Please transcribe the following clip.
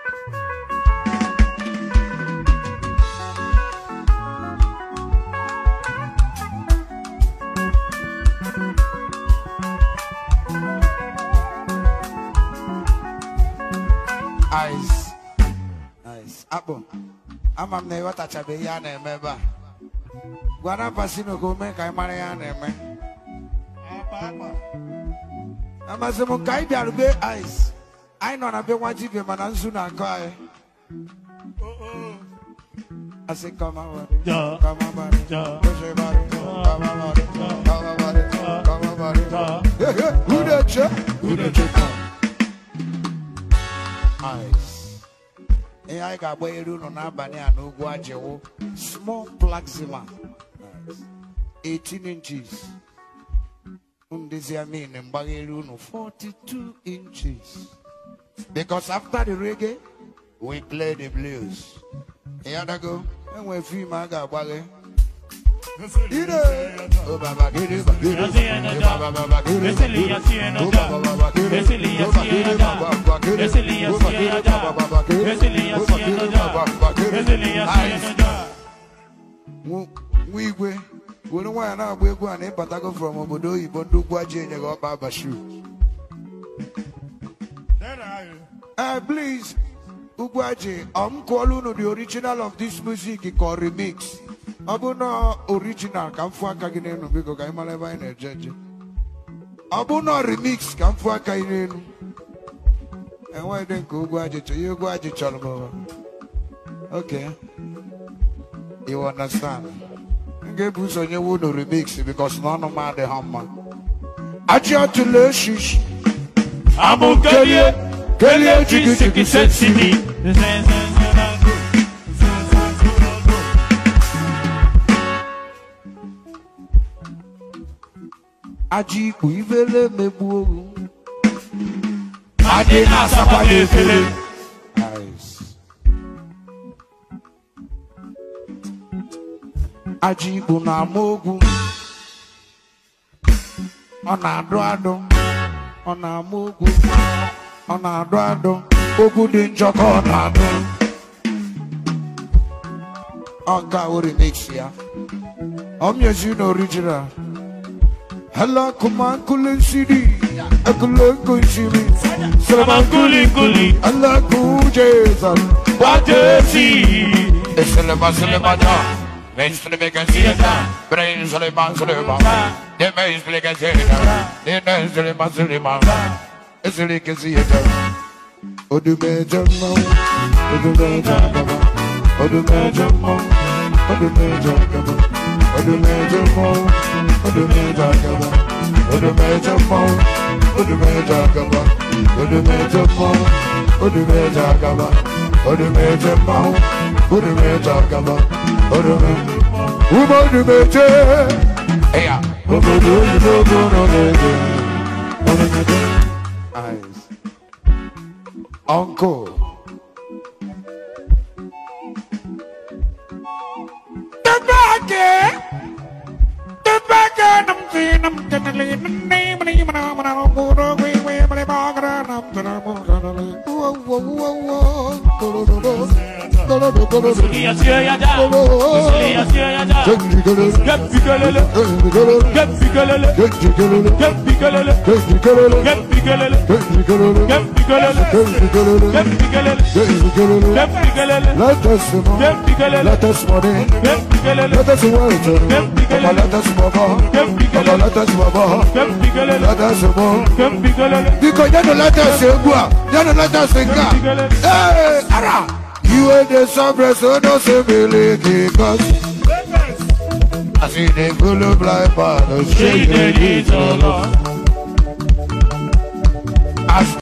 Ice. Nice. Akpụ. Ama m na ịghọtachabeghị ihe a na-eme ebe a. Gwara Pasino ka o mee ka anyị mara ihe a na-eme. Amasị m ka anyị bịara be Ice. Anyị nọ na be nwa dibịa mana nzu na-akọ anyị. Asị kọma bari. Ja. Kọma bari. Ja. Koshe bari. Kọma bari. Kọma bari. Kọma bari. Ja. Hey, hey, Who dey check? Who dey check? Ice. ihe anyị ga-agbanyere unu n'abalị a n'ugwu ajịwụ small plaxima 18 inches ndezi amin mgbaghere unu 42 inches because after the reggae we play the blues ịyadago enwe fim a ga-agbaghe Ire! Oh, baba, gidi, ba, gidi, Yasiena ba, ba, ba, ba, gidi, ba, Esili gidi, yasiena oh, ja. ba, ba, ba, gidi, Esili oh, ba, gidi, yasiena ba, ba, ba, gidi, Esili oh, ba, yasiena gidi, ja. ba, ba, ba, gidi, Esili oh, ba, yasiena gidi, ja. ba, ba, ba, gidi. Esili yasiena ja. Nwa nwa igwe were nwaanyị na-agba egwu a na ịbatago from obodo oyibo ndị ugwu aji enye gị ọkpa bashu Eh, please ugwu aji ọ m kụọla unu the original of this music ka ọ remix ọ bụ na original ka m fụ aka gị n'elu biko ka anyị mara ebe anyị na-eje eje ọ bụ na remix ka m fụ aka gị n'elu enweghị dị nke ugwu aji chọrọ ihe ugwu aji chọrọ m ụwa. okay You understand? M ga-ebu ụzọ nyewe unu remix because na ọnụ m adịghị mma. Achị atụla eshishi. Amu kelie, Kelie jigi jigi sexy me. Ajị ikpu ibele megbu oru. Adị na-asakwa n'efere. Nice. Ajị ikpu na-ama ogwu. Ọ na-adụ adụ. Ọ na-ama ogwu. Ọ na-adụ adụ. Ogwu dị njọ ka ọ na-adụ. Ọ ga o remix ya. Ọ mnyezi na original. Hala kuma kulin sidi. Akule kunsimi. Salaman kulin kulin. Allah kujesan. Watesi. Selema selema da. Ben selema gazeta. Brain selema selema. De ben selema gazeta. De ben selema selema. Selema gazeta. Odume jamma. Odume jamma. Odume jamma. Odume jamma. Odume jamma. Odume jamma. Odume jamma. Odume jamma. Odume jamma. Odume jamma. Odume jamma. Odume jamma. Odume. Umo odume je. Eya. Obodo oyibo gbọrọ n'ege. Odume je. Eyes. Uncle. The back The back I'm seeing I'm gonna leave the name of the human I'm gonna go to we we but I'm gonna I'm gonna gonna leave. Whoa whoa whoa whoa. Go go go. Go go go go go. Esili yasiena ja. Esili yasiena ja. Genji go go. Gep bikelele. Genji go go. Gep bikelele. Genji go go. Gep bikelele. Genji go go. Gep bikelele. Genji go go. Gep bikelele. Genji go go. Gep bikelele. Genji go go. Gep bikelele. Let us know. Gep bikelele. Let us money. Gep bikelele. Let us work. Papa, let us move on. Papa, let us move on. Gep bikelele. Let us move. Gep bikelele. Because you don't let us say go. You don't let us sing. Hey, ara. You ain't the sovereign, so don't say believe because I see the good blind man, Shake the shake the little love. As